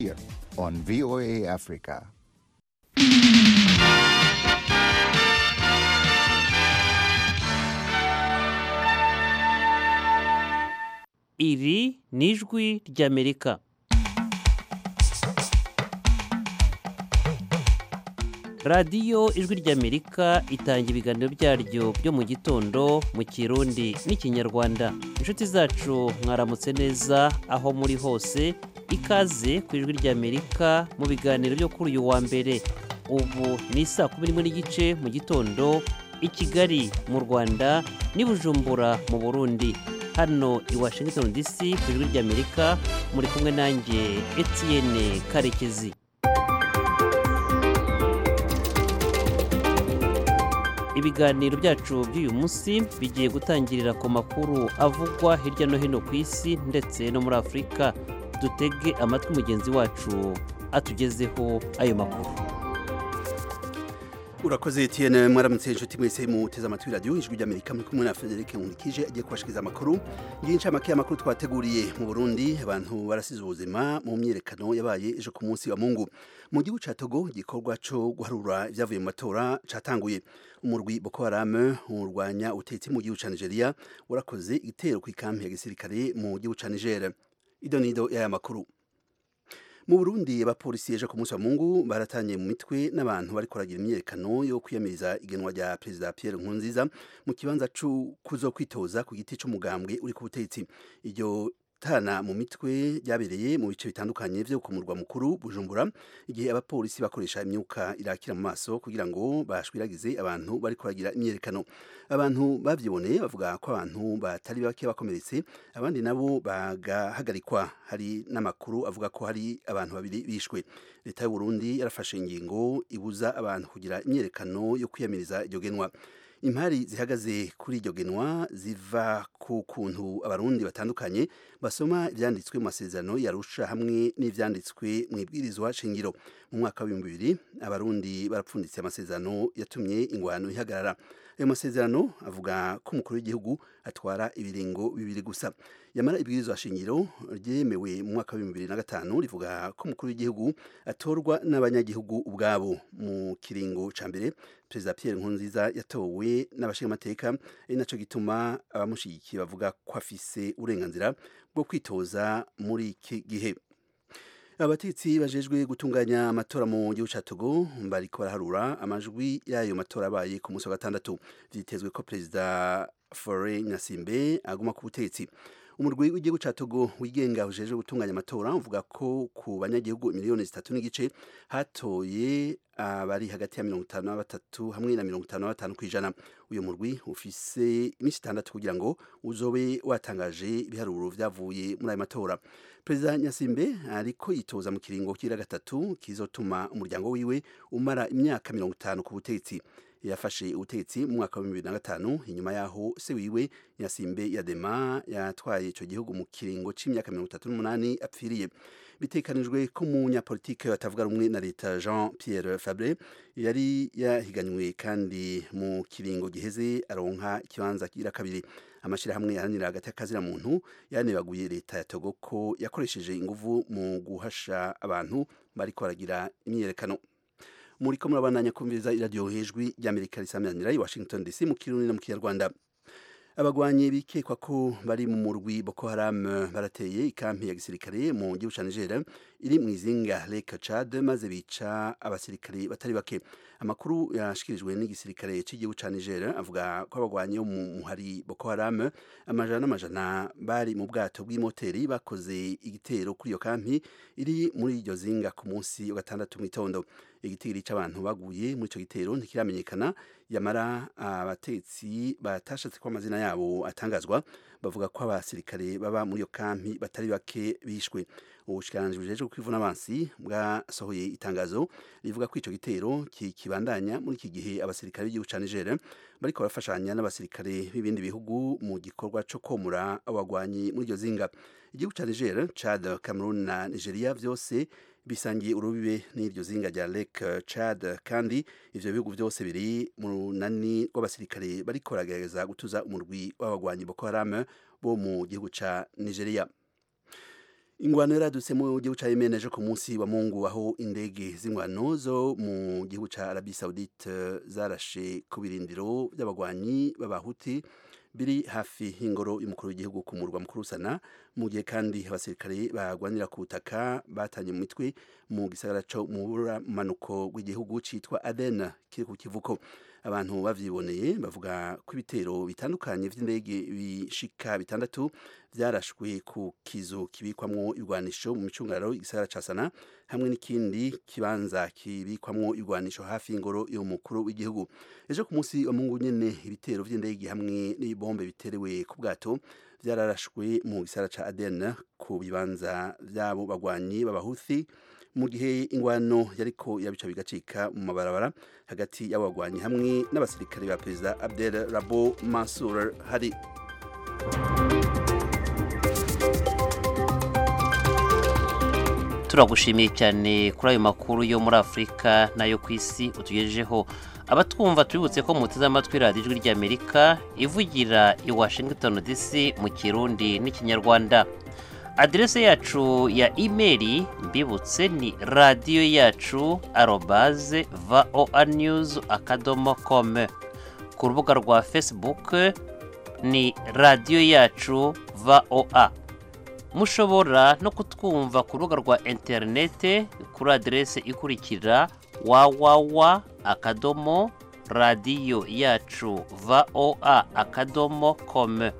here on VOA Africa. iri ni ijwi ry'amerika radiyo ijwi ry'amerika itanga ibiganiro byaryo byo mu gitondo mu kirundi n'ikinyarwanda inshuti zacu mwaramutse neza aho muri hose ikaze ku ijwi ry'amerika mu biganiro byo kuri uyu wa mbere ubu ni saa kumi n'imwe n'igice mu gitondo i kigali mu rwanda n'i bujumbura mu burundi hano i washington dc ku ijwi ry'amerika muri kumwe nanjye etienne karekezi ibiganiro byacu by'uyu munsi bigiye gutangirira ku makuru avugwa hirya no hino ku isi ndetse no muri afurika dutege amatwi mugenzi wacu atugezeho ayo makuru urakoze Etienne mwaramutse inshuti mwese muteze amatwi radiyo ijwi ry'amerika muri kumwe na frederic nkurikije agiye kubashikiriza amakuru y'incamake y'amakuru twateguriye mu burundi abantu barasize ubuzima mu myiyerekano yabaye ejo ku munsi wa mungu mu gihugu ca togo igikorwa co guharura ivyavuye mu matora catanguye umurwi boko haram urwanya ubutegetsi mu gihugu ca nigeria warakoze igitero kw'ikampi ya gisirikare mu gihugu ca niger idonido y'aya makuru mu Burundi abapolisi ejo ku munsi wa Mungu baratanye mu mitwe n'abantu bariko baragira imyerekano yo kwiyamiriza igenwa rya Perezida Pierre Nkurunziza mu kibanza co kuzo kwitoza ku giti c'umugambwe uri ku butegetsi iryo tana mu mitwe ryabereye mu bice bitandukanye vyo ku murwa mukuru Bujumbura igihe abapolisi bakoresha imyuka irakira mu maso kugira ngo bashwiragize abantu bariko baragira imyerekano abantu bavyiboneye bavuga ko abantu batari bake bakomeretse abandi nabo bagahagarikwa hari n'amakuru avuga ko hari abantu babiri bishwe leta y'u Burundi yarafashe ingingo ibuza abantu kugira imyerekano yo kwiyamiriza iryo genwa impari zihagaze kuri iryo genwa ziva ku kuntu abarundi batandukanye basoma ibyanditswe mu masezerano yarusha hamwe n'ibyanditswe mu ibwirizwa shingiro mu mwaka w'ibihumbi bibiri abarundi barapfunditse amasezerano yatumye ingwano ihagarara ayo masezerano avuga ko umukuru w'igihugu atwara ibiringo bibiri gusa yamara ibwirizwa shingiro ryemewe mu mwaka w'ibihumbi bibiri na gatanu rivuga ko umukuru w'igihugu atorwa n'abanyagihugu ubwabo mu kiringo ca mbere perezida Pierre Nkurunziza yatowe n'abashingamateka ari naco gituma abamushigikiye bavuga ko afise uburenganzira bwo kwitoza muri iki gihe abatetsi bajejwe gutunganya amatora mu gihugu ca Togo bariko baraharura amajwi y'ayo matora abaye ku munsi wa gatandatu vyitezwe ko perezida Faure Nyasimbe aguma ku butetsi umurwi w'igihugu ca Togo wigenga ujejwe gutunganya amatora uvuga ko ku banyagihugu miliyoni zitatu n'igice hatoye abari hagati ya mirongo itanu na batatu hamwe na mirongo itanu na batanu kw'ijana uyu murwi ufise iminsi itandatu kugira ngo uzobe watangaje ibiharuro vyavuye muri ayo matora perezida nyasimbe ariko yitoza mu kiringo kira gatatu kizotuma umuryango wiwe umara imyaka mirongo itanu ku butegetsi yafashe ubutegetsi mu mwaka wa bibiri na gatanu inyuma yaho se wiwe nyasimbe yadema yatwaye ico gihugu mu kiringo c'imyaka mirongo itatu n'umunani apfiriye bitekanijwe ko umunyapolitike batavuga rumwe na leta jean pierre fabre yari yahiganywe kandi mu kiringo giheze aronka ikibanza kira kabiri amashirahamwe yaharanira hagati y'akazina muntu yanebaguye leta ya togo ko yakoresheje inguvu mu guhasha abantu bariko baragira imyiyerekano muriko murabandanya kumviriza iradiyo hejwi ry'amerika risamiranira i washington dc mu kirundi no mu kinyarwanda abagwanyi bikekwa ko bari mu murwi Boko Haram barateye ikampi ya gisirikare mu gihugu ca Niger iri mu izinga Lake Chad maze bica abasirikare batari bake amakuru yashikirijwe n'igisirikare cy'igihugu ca Niger avuga ko abagwanyi bo mu muhari Boko Haram amajana n'amajana bari mu bwato bw'imoteri bakoze igitero kuri iyo kampi iri muri iryo zinga ku munsi wa gatandatu mu itondo igitigiri c'abantu baguye muri ico gitero ntikiramenyekana yamara abatetsi batashatse ko amazina yabo atangazwa bavuga ko abasirikare baba muri iyo kampi batari bake bishwe ubushikiranganji bujejwe kwivuna abansi bwasohoye itangazo rivuga ko ico gitero kibandanya muri iki gihe abasirikare b'igihugu ca Niger bariko barafashanya n'abasirikare b'ibindi bihugu mu gikorwa co komura abagwanyi muri iryo zinga igihugu ca Niger Chad Cameroon na Nigeria vyose bisangiye urubibe n'iryo zinga rya Lake Chad kandi ivyo bihugu vyose biri mu runani rw'abasirikare bariko baragerageza gutuza umurwi w'abagwanyi Boko Haram bo mu gihugu ca Nigeria ingwano yaradutse mu gihugu ca Yemen ejo ku munsi wa Mungu aho indege z'ingwano zo mu gihugu ca Arabie Saoudite zarashe ku birindiro by'abagwanyi b'abahuti biri hafi y'ingoro y'umukuru w'igihugu ku murwa mukuru Sana mu gihe kandi abasirikare bagwanira ku butaka batanye mu mitwe mu gisagara co mu manuko w'igihugu citwa Aden kiri ku kivuko abantu bavyiboneye bavuga ko ibitero bitandukanye vy'indege bishika bitandatu vyarashwe ku kizu kibikwamwo ibigwanisho mu micungararo igisagara ca Sana hamwe n'ikindi kibanza kibikwamwo ibigwanisho hafi y'ingoro y'umukuru w'igihugu ejo ku munsi wa Mungu nyene ibitero vy'indege hamwe n'ibombe biterewe ku bwato vyararashwe mu gisagara ca Aden ku bibanza vy'abo bagwanyi b'abahuthi mu gihe ingwano yariko yabica bigacika mu mabarabara hagati y'abagwanyi hamwe n'abasirikare ba perezida Abdel Rabo Mansour Hadi turagushimiye cyane kuri ayo makuru yo muri afurika n'ayo ku isi utugejejeho abatwumva tubibutse ko muteze amatwi radiyo ijwi ry'amerika ivugira i washington dc mu kirundi n'ikinyarwanda aderese yacu ya imeri mbibutse ni radiyo yacu arobaze voa news akadomo kome ku rubuga rwa facebook ni radiyo yacu voa mushobora no kutwumva ku rubuga rwa interinete kuri aderese ikurikira wawawa akadomo radiyo yacu voa akadomo kome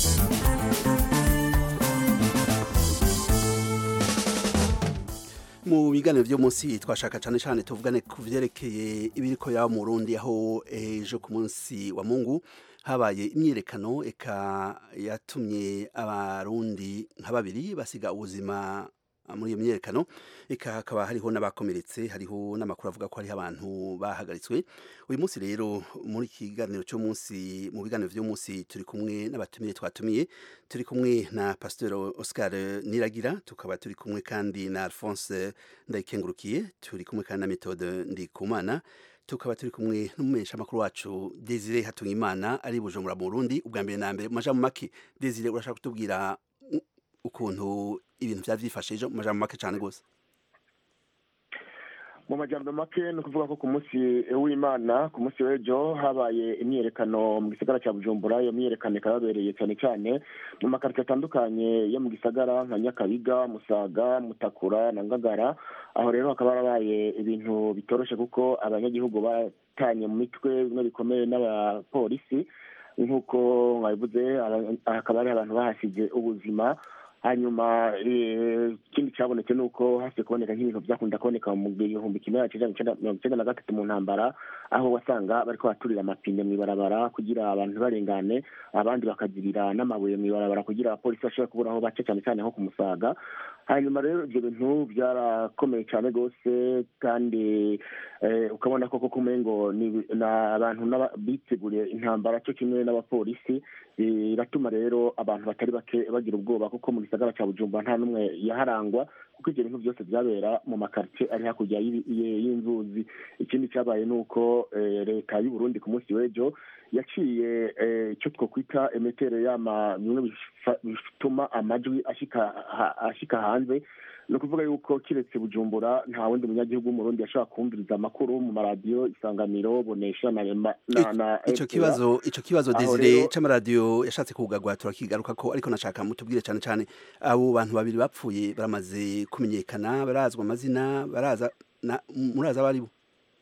mu biganiro byo munsi twashaka cyane cyane tuvugane ku byerekeye ibiriko yaba mu Burundi aho ejo ku munsi wa Mungu habaye imyiyerekano eka yatumye abarundi nka babiri basiga ubuzima muri iyo myiyerekano eka hakaba hariho n'abakomeretse hariho n'amakuru avuga ko hariho abantu bahagaritswe uyu munsi rero muri iki kiganiro cy'umunsi mu biganiro by'umunsi turi kumwe n'abatumiye twatumiye turi kumwe na pasteur Oscar Niragira tukaba turi kumwe kandi na Alphonse Ndayikengurukiye turi kumwe kandi na Methode Ndikumana tukaba turi kumwe n'umumenyesha makuru wacu Desire Hatungimana ari Bujumbura mu Burundi ubwa mbere na mbere mu majambo make Desire urashaka kutubwira ukuntu ibintu byari byifashe ejo mu majambo make cyane rwose mu majambo make ni ukuvuga ko ku munsi w'imana ku munsi w'ejo habaye imyiyerekano mu gisagara cya bujumbura iyo myiyerekano ikaba yabereye cyane cyane mu makaritsiye atandukanye yo mu gisagara nka nyakabiga musaga mutakura na ngagara aho rero hakaba harabaye ibintu bitoroshe kuko abanyagihugu batanye mu mitwe bimwe bikomeye n'abapolisi nk'uko mwabivuze hakaba hari abantu bahasize ubuzima hanyuma ikindi cyabonetse ni uko hasi kuboneka nk'ibintu byakunda kuboneka mu gihumbi kimwe mirongo icyenda na gatatu mu ntambara aho wasanga bariko baturira amapine mu ibarabara kugira abantu barengane abandi bakagirira n'amabuye mu ibarabara kugira abapolisi bashobore kubura aho bace cyane cyane nko ku musaga hanyuma rero ibyo bintu byarakomeye cyane rwose kandi ukabona koko kumengo ni abantu biteguriye intambara cyo kimwe n'abapolisi biratuma rero abantu batari bake bagira ubwoba kuko mu gisagara cya bujumbura nta n'umwe yaharangwa kuko ibyo bintu byose byabera mu makaritsiye ari hakurya y'inzuzi ikindi cyabaye ni uko leta y'u Burundi ku munsi w'ejo yaciye icyo twakwita emetere y'ama bimwe bituma amajwi ashika hanze ni ukuvuga yuko kiretse bujumbura nta wundi munyagihugu w'umurundi yashobora kumviriza amakuru mu maradiyo isanganiro bonesha na icyo kibazo icyo kibazo desire c'amaradiyo yashatse kugarwa turakigaruka ko ariko nashaka mutubwire cyane cyane abo bantu babiri bapfuye baramaze kumenyekana barazwa amazina baraza muraza abari bo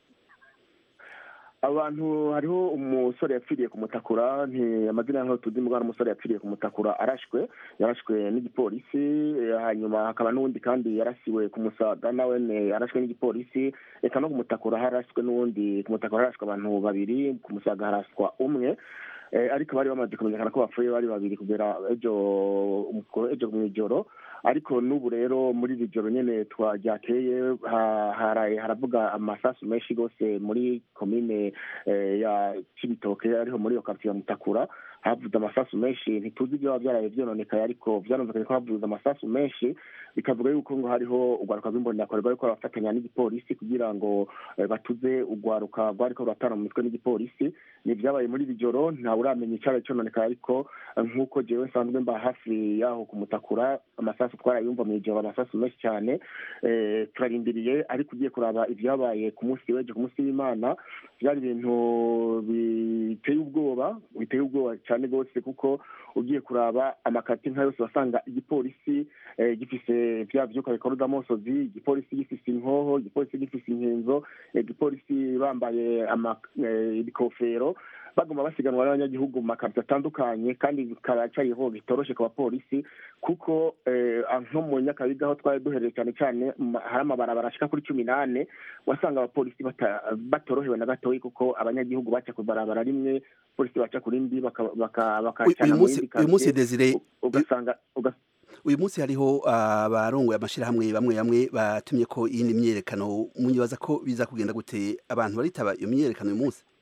abantu hariho umusore yapfiriye ku mutakura amazina yaho tuzi mugana umusore yapfiriye ku mutakura arashwe yarashwe n'igipolisi hanyuma hakaba n'uwundi kandi yarasiwe ku musaga nawe arashwe n'igipolisi reka no ku mutakura harashwe n'uwundi ku mutakura harashwe abantu babiri ku musaga haraswa umwe ariko bari bamaze kumenyekana ko bapfuye bari babiri kubera ejo ejo mu ijoro ariko n'ubu rero muri iri joro nyine twaryakeye haravuga amasasu menshi rwose muri komine ya kibitoke ariho muri iyo karitsiye ya mutakura havuze amasasu menshi ntituzi ibyo biba byaraye byononekaye ariko byanumvikanye ko havuze amasasu menshi bikavuga yuko ngo hariho urwaruka rw'imbonerakure rwariko rurafatanya n'igipolisi kugira ngo eh, batuze urwaruka rwariko ruratana mu mitwe n'igipolisi ni ibyabaye muri iri joro ntawe uramenya icyaraye cyononekaye ariko eh, nk'uko jewe nsanzwe mba hafi yaho kumutakura amasasu twarayumva mu ijoro amasasu menshi cyane eh, turarindiriye ariko ugiye kuraba ibyabaye ku munsi w'ejo ku munsi w'imana byari ibintu biteye ubwoba biteye ubwoba cyane rwose kuko ugiye kuraba amakati nka yose wasanga igipolisi eh, gifise bya vyuka bikora amosozi igipolisi gifise inkoho igipolisi gifise inkenzo eh, igipolisi bambaye ama- eh, ibikofero bagomba basiganwa n'abanyagihugu mu makarito atandukanye kandi bikaba cariho bitoroshe ku bapolisi kuko eh, nko mu nyakabiga aho twari duhereye cyane cyane ma- hari amabarabara ashika kuri cumi n'ane wasanga abapolisi bata- batorohewe na gatoyi kuko abanyagihugu baca ku barabara rimwe polisi baca ku rindi baka- baka- Uyu- bakacana uyu mu munsi yindi uyu munsi quartier, Desire u- ugasanga ugas- uyu munsi hariho abarongoye amashirahamwe bamwe bamwe batumye ko iyindi myiyerekano munyibaza ko biza kugenda gute abantu baritaba iyo myiyerekano uyu munsi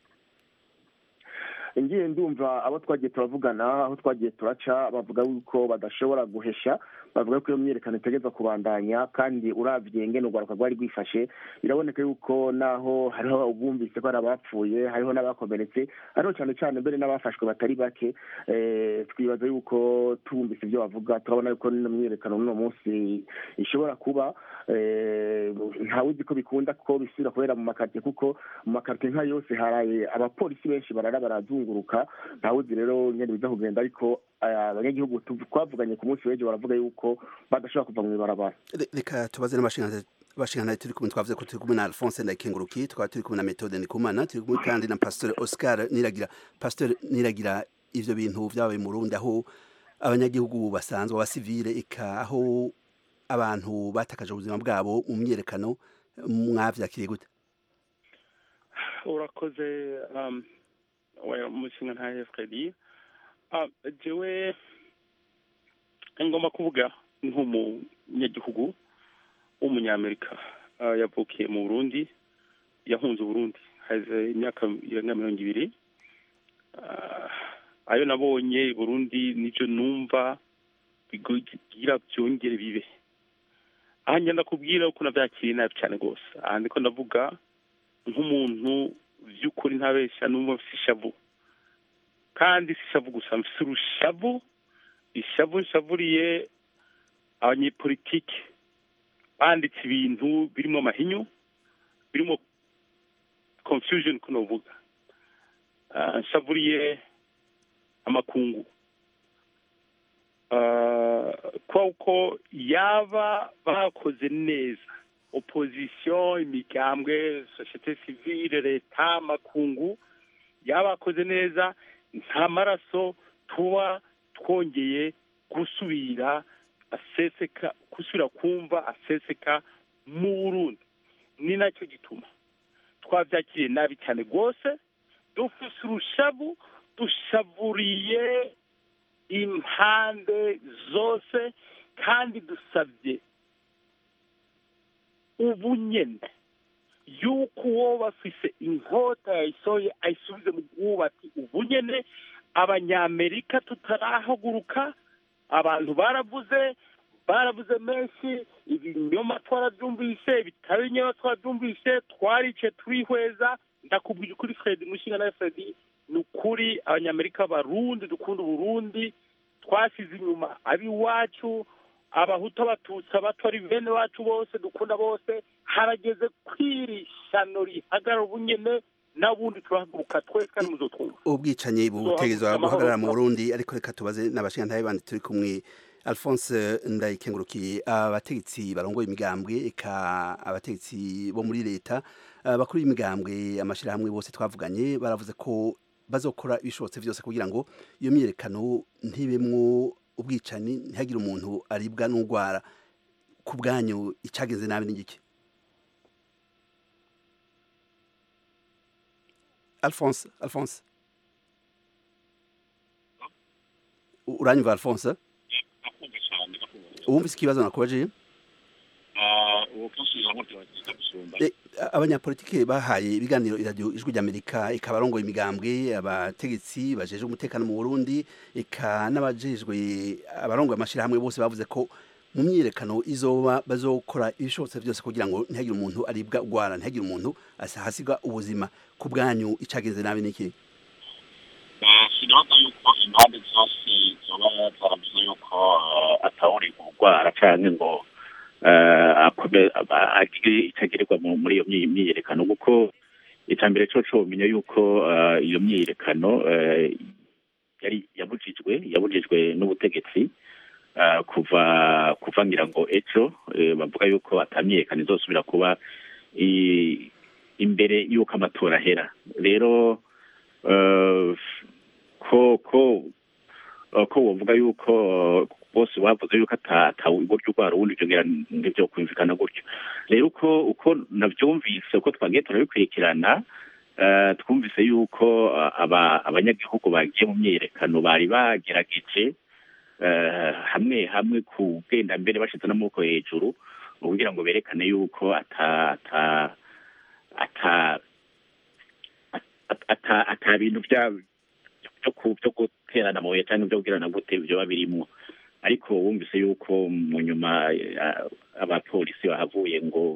ngiye ndumva abo twagiye turavugana aho twagiye turaca bavuga yuko badashobora guhesha bavuga ko iyo myiyerekano itegerezwa kubandanya kandi uravye ngene urwaruka rwari rwifashe biraboneka yuko naho hariho ubumvise ko hari abapfuye hariho n'abakomeretse hariho cyane cyane mbere n'abafashwe batari bake eh, twibaza yuko tubumvise ibyo bavuga turabona yuko n'ino myiyerekano n'uno munsi ishobora kuba eh, ntawuzi ko bikunda ko bisubira kubera mu makartie kuko mu makartie nka yose haraye abapolisi benshi barara barazunguruka ntawuzi rero nyene biza kugenda ariko eh, abanyagihugu tu- twavuganye ku munsi w'ejo baravuga yuko badashobora kuva mu ibarabara Re- reka tubaze n'abashingantahe abashingantahe turi kumwe twavuze ko turi kumwe na Alphonse Ndayikenguruki twaba turi kumwe na Methode Ndikumana turi kumwe kandi na Pasteur Oscar Niragira Pasteur Niragira ivyo bintu vyabaye mu Burundi aho abanyagihugu basanzwe abasivile eka aho abantu batakaje ubuzima bwabo mu myiyerekano mwavyakiriye gute urakoze um, we- umushinga ntahe fredi um, jewe ngomba kuvuga nk'umunyagihugu w'umunyamerika uh, yavukiye mu burundi yahunze uburundi haze imyaka irenga mirongo ibiri uh, ayo nabonye i burundi nivyo numva bigira byongere bibe aha ngenda kubwira uko navyakiriye nabi cyane rwose aha ndiko ndavuga nk'umuntu by'ukuri ntabeshya n'umwe mfite ishavu kandi si ishavu gusa mfite urushavu ishavu nshavuriye abanyepolitike banditse ibintu birimo amahinyu birimo confusion ko novuga Ah, nshavuriye amakungu Ah, kuko yaba bakoze neza opposition imigambwe societe civile leta amakungu yabakoze neza nta maraso tuba twongeye gusubira aseseka gusubira kumva aseseka mu burundi ni nacyo gituma twabyakiriye nabi cyane rwose dufise urushavu dushavuriye impande zose kandi dusabye ubu nyene yuko uwo bafise inkota yayisohoye ayisubize mu bwubati ubu nyene abanyamerika tutarahaguruka abantu baravuze baravuze menshi ibinyoma twarabyumvise ibitari ibinyoma twarabyumvise twarice turihweza ndakubwira ukuri fredi mushinga nawe fredi ni ukuri abanyamerika barundi dukunda uburundi twasize inyuma ab'iwacu abahutu abatutsi abato ari bene wacu bose dukunda bose harageze kwirishano rihagarara ubunyene n'abundi turahaguruka twese kandi muzotwumva ubwicanyi butegezwa guhagarara mu Burundi ariko reka tubaze n'abashingantahe bandi turi kumwe Alphonse Ndayikengurukiye abategetsi barongoye imigambwe eka abategetsi bo muri leta bakuru y'imigambwe amashirahamwe bose twavuganye baravuze ko bazokora ibishobotse byose kugira ngo iyo myiyerekano ntibemwo ubwicanyi ntihagire umuntu aribwa n'urwara ku bwanyu icageze nabi n'igiki Alphonse Alphonse uranyumva Alphonse wumvise ikibazo nakubajiye abanyapolitike bahaye ibiganiro iradiyo ijwi ry'amerika ikaba arongoye imigambwe abategetsi bajeje umutekano mu burundi eka n'abajejwe abarongoye amashyirahamwe bose bavuze ko mu myiyerekano izoba bazokora ibishobotse byose kugira ngo ntihagire umuntu aribwa ugwara ntihagire umuntu hasiga ubuzima ku bwanyu icagenze nabi niki sinabaza yuko impande zose zoba zaravuze yuko atawuri urwara canke ngo agire itagirirwa muri iyo myiyerekano kuko icambere co comenya yuko iyo myiyerekano yari yabujijwe yabujijwe n'ubutegetsi kuva kuva ngira ngo ejo bavuga yuko atamyiyerekano izosubira kuba imbere y'uko amatora ahera rero ko ko ko wovuga yuko bose bavuze yuko atawuburyo urwara ubundi ibyo ngira ntibyo kumvikana gutyo rero uko uko nabyumvise uko twagiye turabikurikirana twumvise yuko abanyagihugu bagiye mu myiyerekano bari bagerageje hamwe hamwe kugenda mbere bashyize n'amaboko hejuru kugira ngo berekane yuko ata ata ata ata bintu byo guterana amabuye cyangwa byo kubwirana gute byoba birimo ariko wumvise yuko mu nyuma abapolisi bahavuye ngo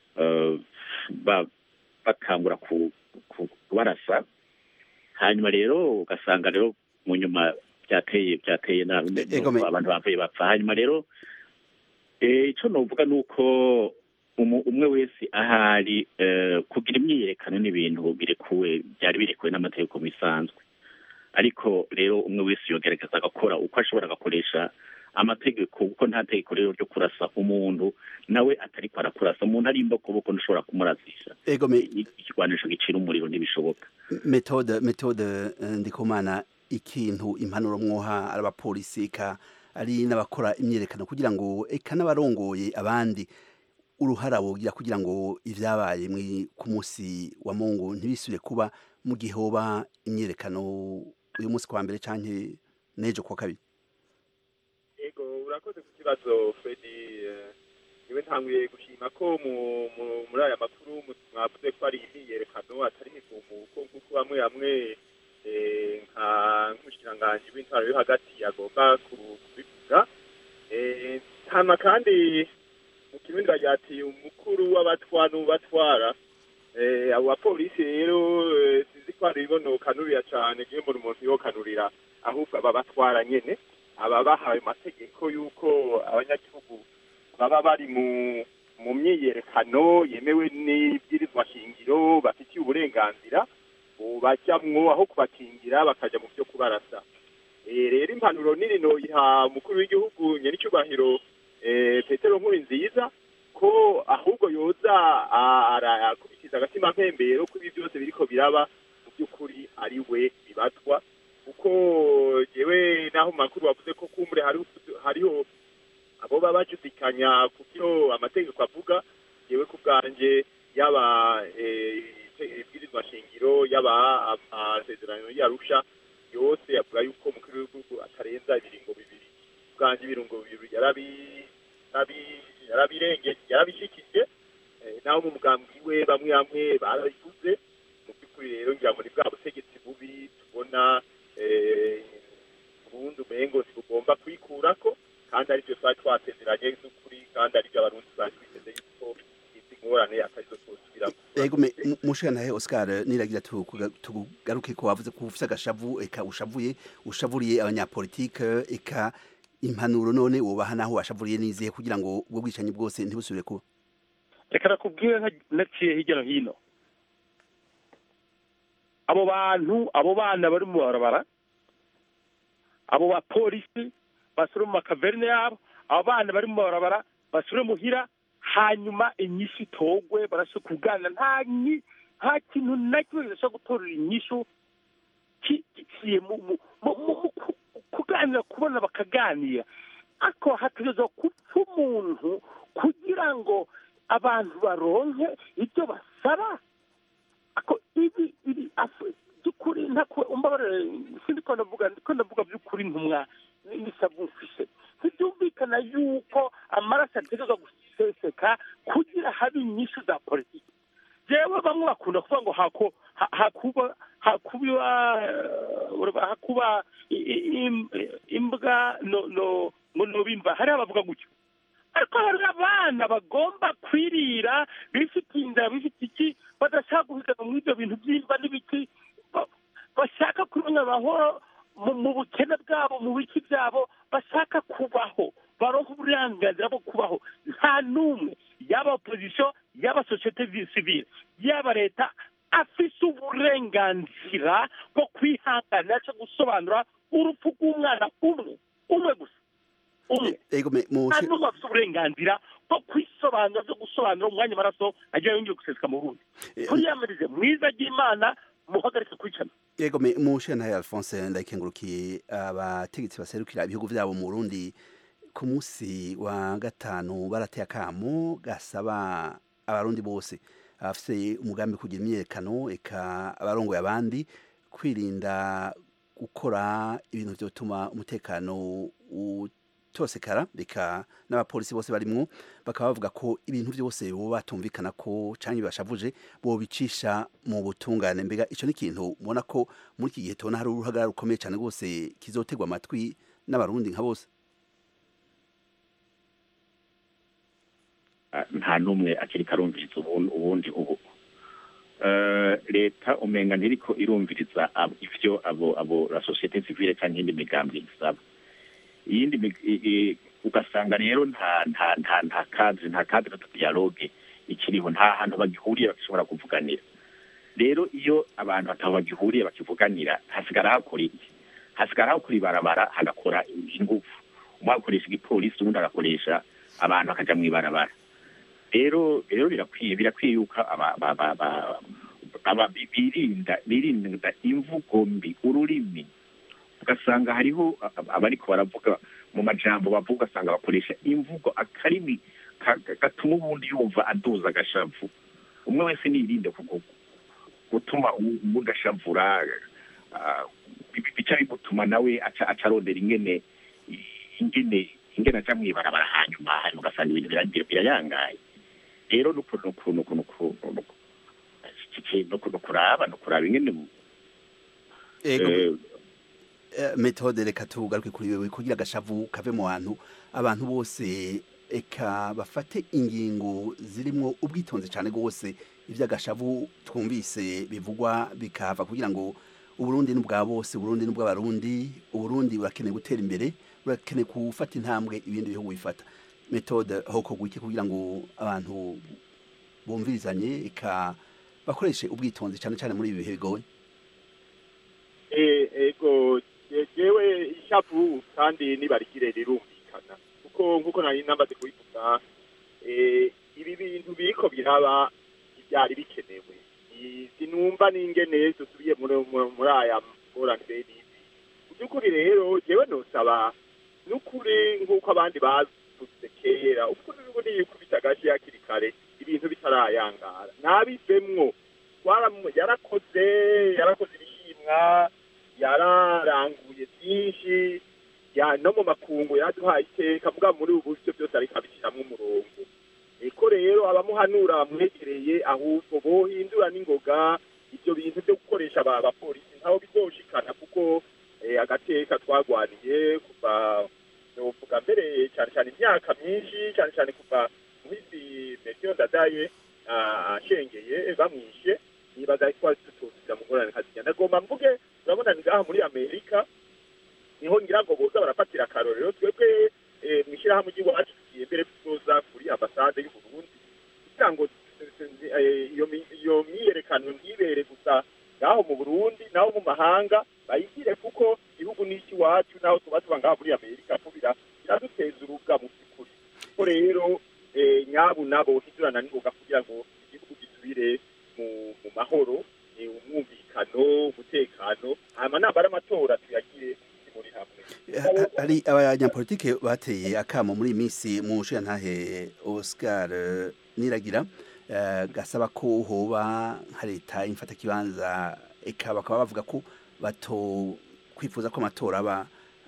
bakangura kubarasa hanyuma rero ugasanga rero mu nyuma byateye byateye nabi abantu bavuye bapfa hanyuma rero icyo navuga ni uko umwe wese ahari kugira imyiyerekano n'ibintu birekuwe byari birekuwe n'amategeko bisanzwe ariko rero umwe wese yogerageza agakora uko ashobora agakoresha amategeko kuko nta tegeko rero ryo kurasa umuntu nawe atari ko arakurasa umuntu ari imbokoboko ntushobora kumurasisha ikigwanisho gicira umuriro ntibishoboka metode metode ndikumana ikintu impanuro mwoha ari abapolisi eka ari n'abakora imyiyerekano kugira ngo eka n'abarongoye abandi uruhara wogira kugira ngo ibyabaye ku munsi wa mungu ntibisubire kuba mu gihe hoba imyiyerekano uyu munsi kwa mbere cyangwa n'ejo kuwa kabiri yego urakoze ku kibazo fredi niwe ntanguye gushima ko muri aya makuru mwavuze ko ari imyiyerekano atari imigumuko nk'uko bamwe bamwe nka nk'umushikiranganji w'intwaro yo hagati agomba kubivuga hano kandi mu kirundi bagira ati umukuru w'abatwa n'ubatwara abo bapolisi rero sinzi ko hari ibonokanurira cyane ngiye mbona umuntu yokanurira ahubwo aba batwara nyene aba bahawe amategeko y'uko abanyagihugu baba bari mu mu myiyerekano yemewe n'ibwirizwa shingiro bafitiye uburenganzira bajyamwo aho kubakingira bakajya mu byo kubarasa rero impanuro nini noyiha umukuru w'igihugu nyir'icyubahiro petero nkuru nziza ko ahubwo yoza arakurikiza agatima mpembero ko ibi byose biriko biraba mu by'ukuri ari we bibatwa kuko jewe naho mu makuru bavuze ko kumbure hariho abo baba bajudikanya ku byo amategeko avuga jewe ku bwanje yaba ibwirizwa shingiro yaba amasezerano yarusha yose avuga yuko umukuru w'igihugu atarenza ibiringo bibiri bwanje ibirungo bibiri yarabi yarabirenge yarabishikije naho mu mugambi we bamwe bamwe barabivuze mu by'ukuri rero ngira ngo ni bwa butegetsi bubi tubona ubundi umengo ntibugomba kwikurako kandi aribyo twari twasezeranye n'ukuri kandi aribyo abarundi twari twiteze yuko izi ngorane atarizo twosubiramo ego mushikanahe Oscar niragira tugaruke ko wavuze ko ufite agashavu eka ushavuye ushavuriye abanyapolitike eka impanuro none wubaha naho washavuriye nizihe kugira ngo ubwo bwicanyi bwose ntibusubire kuba reka nakubwire naciye hirya no hino abo bantu abo bana bari mu barabara abo bapolisi basure mu makaverine yabo abo bana bari mu barabara basure muhira hanyuma inyishu itogwe barashe kuganira nta nta kintu na kimwe gishobora gutorera inyishu giciye mu kuganira kubona bakaganira ariko hategerezwa gupfa umuntu kugira ngo abantu baronke ibyo basaba ako ibi ibi by'ukuri ntako umbabarire sindi ko ndavuga ndiko ndavuga by'ukuri ntumwa n'isabwa mfise ntibyumvikana yuko amaraso ategerezwa guseseka kugira habe inyishu za politiki jewe bamwe bakunda kuvuga ngo hako ha- hakuba hakuba eh, hakuba i- i- im- imbwa no no ngo nobimva hariho abavuga gutyo ariko hari abana bagomba kwirira bifitiye inda bifite iki badashaka guhiganwa muri ibyo bintu by'imva n'ibiki ba- bashaka kumenya amahoro mu mu bukene bwabo mu biki byabo bashaka kubaho baronka uburenganzira bwo kubaho nta n'umwe yaba opozisiyo yaba sosiyete sivile yaba leta afise uburenganzira bwo kwihanganira cyangwa gusobanura urupfu rw'umwana umwe umwe gusa umwe ego me- nta mushe- n'umwe afite uburenganzira bwo kwisobanura byo gusobanura umwanya amaraso agiye yongeye guseseka mu burundi turiyamirize mwiza ry'imana muhagarike kwicana Yego me mushentaye Alphonse ndayikengurukiye abategetsi baserukira ibihugu vyabo mu Burundi ku munsi wa gatanu barateye akamo gasaba abarundi bose abafise umugambi wo kugira imyerekano eka abarongoye abandi kwirinda gukora ibintu vyotuma umutekano utosekara reka n'abapolisi bose barimwo bakaba bavuga ko ibintu byose bo batumvikana ko canke bashavuje bobicisha mu butungane mbega ico ni ikintu mubona ko muri iki gihe tubona hari uruhagarara rukomeye cane rwose kizotegwa amatwi n'abarundi nka bose Ah, nta n'umwe akiri karumviriza ubu- ubundi ubu Eh, leta umenga ntiriko irumviriza abo- ivyo abo abo la societe civile cyangwa iyindi migambi isaba iyindi mig- i- i- ugasanga rero nta nta nta nta kadre nta kadre de dialogue ikiriho nta hantu bagihuriye bashobora kuvuganira rero iyo abantu batabo bagihuriye bakivuganira hasigara hakora iki hasigara hakora ibarabara hagakora ingufu umwe agakoresha igipolisi uwundi agakoresha abantu bakaja mw'ibarabara rero rero birakwiye birakwiye yuko aba- aba- aba- aba- aba- birinda birinda imvugo mbi ururimi ugasanga hariho ab- abariko baravuga mu majambo bavuga ugasanga bakoresha imvugo akarimi ka- gatuma ubundi yumva aduza agashavu umwe wese nirinde kuko gutuma uwu- uwundi ashavura ah, bi- bica bimutuma nawe aca aca arondera ingene ingene ingene aja mw'ibarabara hanyuma hanyuma ugasanga ibintu bira- birayangaye rero nuko nuko nuko nuko nuko iki kintu nuko nukuraba nukuraba ingene ego eh, eh, metode reka tugaruke kuri wewe kugira agashavu kave mu bantu abantu bose eka bafate ingingo zirimwo ubwitonzi cyane rwose iby'agashavu twumvise bivugwa bikahava kugira ngo uburundi ni ubwa bose uburundi ni ubw'abarundi uburundi burakeneye gutera imbere burakeneye gufata intambwe ibindi bihugu bifata metode hokorwa iki kugira ngo abantu bumvirizanye eka bakoreshe ubwitonzi cyane cyane muri ibi bihe bigoye Eh, ego je- jewe ishavu kandi nibarigire rirumvikana kuko nkuko nari namaze kubivuga eh, ibi bintu biriko biraba ivyari bikenewe I- sinumva n'ingene dusubiye muri muri- muri aya ngorane bene izi mu by'ukuri rero jewe nosaba n'ukuri nk'uko abandi bavuze kera ukuri n'ubu niyikubita agashi hakiri kare ibintu bitarayangara nabivemwo Twaramu- yarakoze yarakoze ibishimwa yararanguye byinshi ya no mu makungu yaduhaye iteka mugabo muri ubu buryo byose ariko abishyiramo umurongo eko rero abamuhanura bamwegereye ahubwo bohindura n'ingoga ibyo bintu byo gukoresha aba bapolisi ntaho bizoshikana kuko eh, agateka twagwaniye kuva novuga mbere cyane cyane imyaka myinshi cyane cyane kuva muhisi mesiyo ndadaye ah, ashengeye bamwishe nibaza ko tutuzira mu ngorane nkazijya ndagomba mvuge urabona ni ngaha muri amerika niho ngira ngo boza barafatira akarorero twebwe eh, mu ishyirahamwe ry'iwacu tugiye mbere tuzoza kuri ambasade y'u Burundi kugira ngo eh, iyo mi- iyo myiyerekano ntibere gusa ngaho mu burundi naho mu mahanga bayigire kuko igihugu ni icy'iwacu naho tuba tuba ngaha muri amerika ko bira- biraduteza urubwa mu by'ukuri ko rero eh, nyabu nabo hindurana n'ingoga kugira ngo igihugu gisubire mu mu mahoro eh, umwumvikano umutekano hanyuma nambara amatora tuyagire muri hamwe Ha- hari abanyapolitike bateye akamo muri iyi minsi mu nshingantahe Oscar eh, Niragira eh, gasaba ko hoba nka leta imfata kibanza eka bakaba bavuga ko bato kwifuza ko amatora aba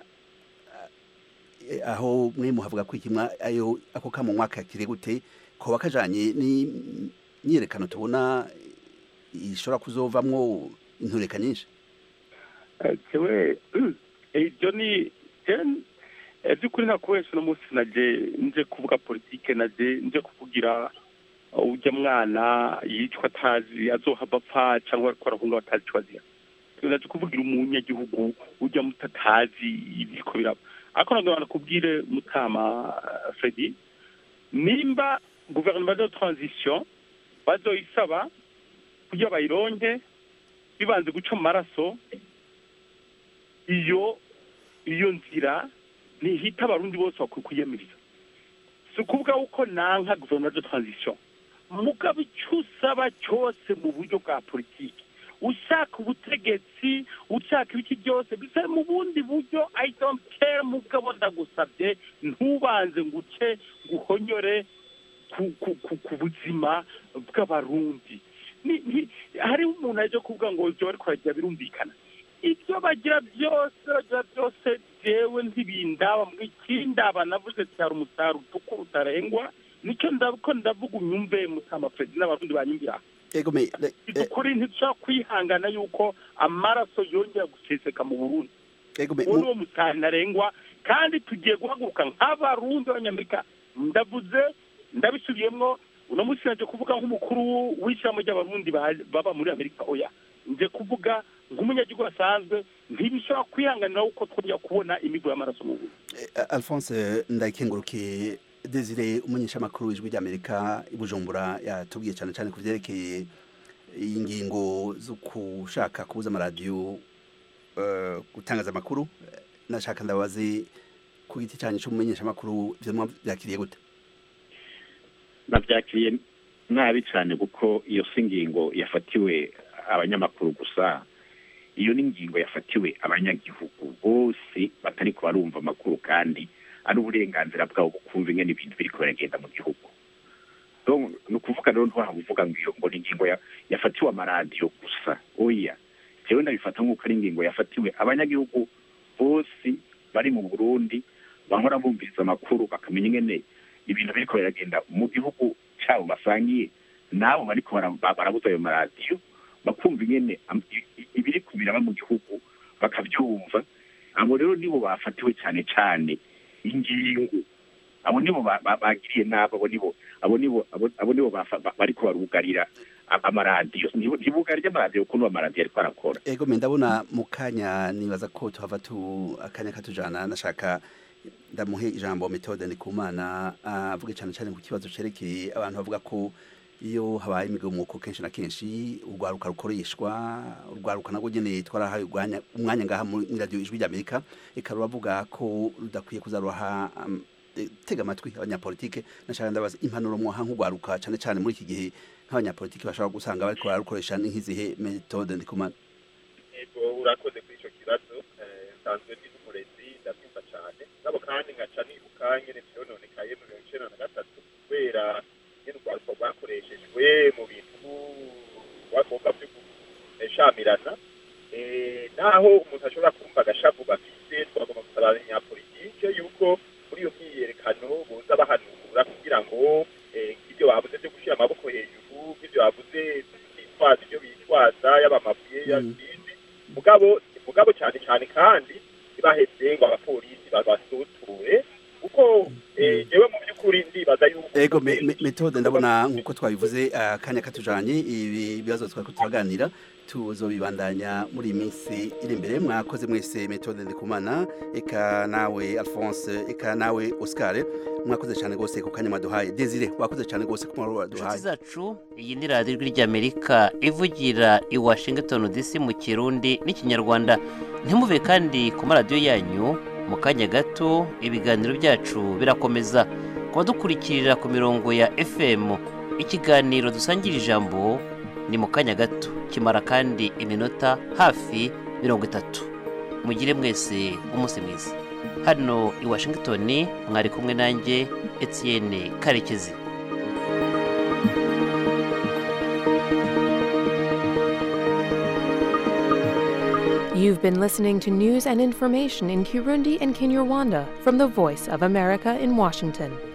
eh, aho mwe muhavuga ko ikimwa ayo ako kamo mwaka kire gute ko bakajanye ni myiyerekano tubona ishobora kuzovamwo intureka nyinshi jewe ibyo ni by'ukuri nta kubesha uno munsi naje nje kuvuga politike naje nje kuvugira ujya mwana yicwa atazi azohava apfa cyangwa ariko arahunga batazi icyo azira naje kuvugira umunyagihugu ujya mutatazi ibiko biraba ariko ntabwo banakubwire mutama fredi nimba guverinoma de transition bazoyisaba kugira bayironke bibanze guca mu maraso iyo iyo nzira ntihita abarundi bose bakwiye kwiyamiriza si ukuvuga yuko nanka guverinoma de transition mugabo icyo usaba cyose mu buryo bwa politiki ushaka ubutegetsi ushaka ibiki byose bisa mu bundi buryo i don't care mugabo ndagusabye ntubanze ngo uce guhonyore ku buzima bw'abarundi hariho umuntu aje kuvuga ngo ibyo bari kuragira birumvikana ibyo bagira byose bagira byose jewe ntibindaba ikindaba navuze cyari umusaruro utukura utarengwa nicyo ndako ndavuga unyumve mutama perezida n'abarundi banyumvira ukuri ntidushobora kwihangana yuko amaraso yongera guseseka mu burundi uwo ni wo musaruro ntarengwa kandi tugiye guhaguruka nk'abarundi b'abanyamerika ndavuze ndabisubiyemo uno munsi naje kuvuga nk'umukuru w'ishyirahamwe ry'abarundi baba muri amerika oya nje kuvuga nk'umunyagihugu asanzwe ntibishobora kwihanganira uko twongera kubona imigo y'amaraso mu burundi alphonse ndayikengurukiye desire umunyeshamakuru w'ijwi ry'amerika i bujumbura yatubwiye cyane cyane ku byerekeye ingingo zo gushaka kubuza amaradiyo gutangaza amakuru nashaka ndabazi ku giti cyanyu cy'umumenyeshamakuru ibyo byakiriye gute nabyakiriye nabi cyane kuko iyo si ingingo yafatiwe abanyamakuru gusa iyo ni ingingo yafatiwe abanyagihugu bose batari kubarumva amakuru kandi ari uburenganzira bwabo bukumva ingene ibintu biri biragenda mu gihugu ni ukuvuga rero ntiwaba uvuga ngo iyo ngo ni ingingo yafatiwe amaradiyo gusa oya jewe ndabifata nk'uko ari ingingo yafatiwe abanyagihugu bose bari mu burundi bahora bumviriza amakuru bakamenya ingene ibintu biriko biragenda mu gihugu cyabo basangiye nabo bariko barabuza ayo maradiyo bakumva ingene ibiri kubiraba mu gihugu bakabyumva abo rero nibo bafatiwe cyane cyane ingingo abo nibo bagiriye nabi abo nibo abo nibo abo nibo bariko barugarira amaradiyo ntibugarire amaradiyo kuko amaradiyo ariko arakora ego me ndabona mu kanya nibaza ko tuhava tu akanya katujana nashaka ndamuhe ijambo metode ndikumana avuge cyane cyane ku kibazo cerekeye abantu bavuga ko iyo habaye imigomuko kenshi na kenshi urwaruka rukoreshwa urwaruka nabwo nyene twarahaye umwanya ngaha muri radio ijwi ry'amerika eka ruravuga ko rudakwiye kuzaruha um, tega amatwi abanyapolitike nashaka ndabaza impanuro mwaha nk'urwaruka cyane cyane muri iki gihe nk'abanyapolitike bashobora gusanga bariko bararukoresha nk'izihe metode ndikumana ego urakoze kuri ico kibazo nsanzwe ndi n'umurezi ndabyumva cyane nabo kandi nkaca nibuka nyene vyononekaye mu mirongo icenda na gatatu kubera nyene urwaruka rwakoreshejwe mu bintu rwagomba vyo gushamirana naho umuntu ashobora kumva agashavu bafise twagomba gusaba abanyapolitike yuko muri iyo myiyerekano boza bahanura kugira ngo nk'ibyo bavuze byo gushyira amaboko hejuru nk'ibyo bavuze bitwaza ibyo bitwaza yaba amabuye y'ibindi mugabo mugabo cyane cyane kandi ntibaheze ngo abapolisi babasuture kuko jewe mu by'ukuri ndibaza yuko ego metode ndabona nk'uko twabivuze akanya katujanye ibi bibazo twari turaganira tuzobibandanya muri iyi minsi iri imbere mwakoze mwese metode ndikumana eka nawe alphonse eka nawe oscar mwakoze cyane rwose ku kanya mwaduhaye desire wakoze cyane rwose ku mwaro waduhaye inshuti zacu iyi ni radiyo ijwi ry'amerika ivugira i washington dc mu kirundi n'ikinyarwanda ntimuve kandi ku maradiyo yanyu mu kanya gato ibiganiro byacu birakomeza kuba dukurikirira ku mirongo ya fm ikiganiro dusangira ijambo ni mu kanya gato kimara kandi iminota hafi mirongo itatu mugire mwese umunsi mwiza hano i washington mwari kumwe nanjye etienne karekezi You've been listening to news and information in Kirundi and Kinyarwanda from the Voice of America in Washington.